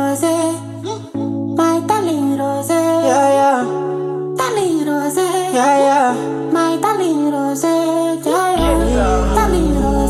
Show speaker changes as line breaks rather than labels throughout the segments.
rose, my darling rose,
Yeah, yeah,
darling rose,
yeah, yeah.
my darling rose, yeah, yeah, darling rose,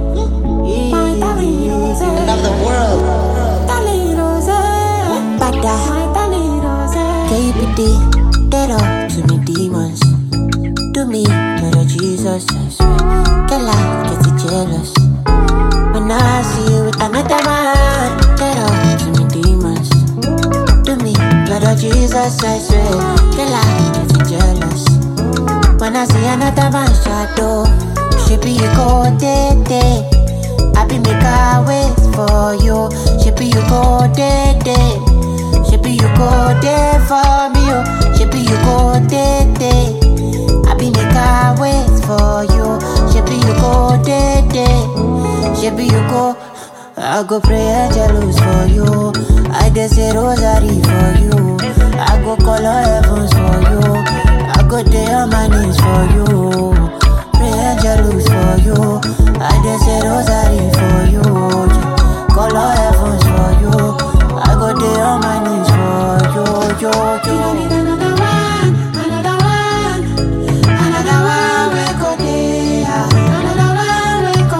my darling rose,
Of the world.
darling rose,
Bada.
my darling rose.
KPD, dead up to me demons. Do me, Lord of Jesus, I swear. Girl, I get it jealous. When I see you with another man, dead up to me demons. Do me, Lord of Jesus, I swear. Girl, I get it jealous. When I see another man shadow, she be you go day day. I be make a wait for you. She be you go day day. She be you go there for me, oh. She be you go day day. I be make a wait for you. She be you go day day. She be you go. I go pray angelus for you. I dey say rosary for you. I go call all heavens for you. I go day on my knees for you. Pray angelus for you. I dey say rosary for you. Yeah. Call all heavens for you. I go day on my knees for you. Yo,
You need
yo.
another one, another one, another one we go there, another one we go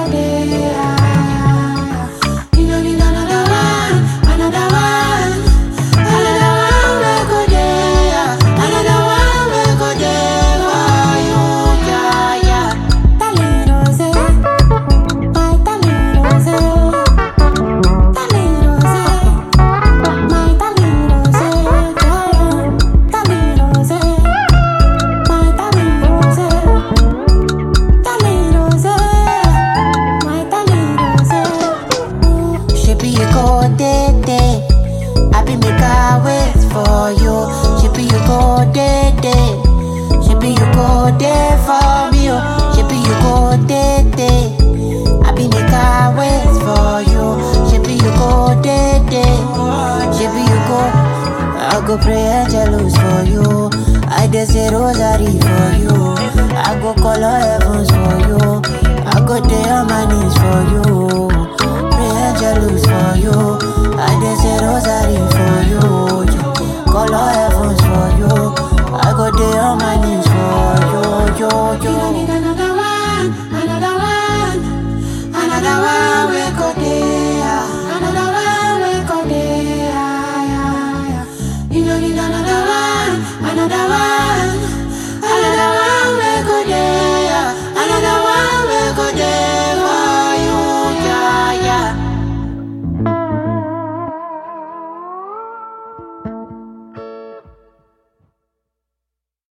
there. You don't need another one, another one, another one we go there, another one we go there for you, yeah, yeah. Darling rose, my darling rose, darling rose. My darling rose, yeah, darling rose, my darling rose, darling rose, my darling rose.
She be you go day day. I be make a wait for you. She be you go day day. She be you go day for me. Oh. She be you go day day. I be make a wait for you. She be you go day day. She be you go. I go pray angelus for you. I dey say rosary for you. I go call all heavens for you. I go day on my knees for you. Pray angelus for you.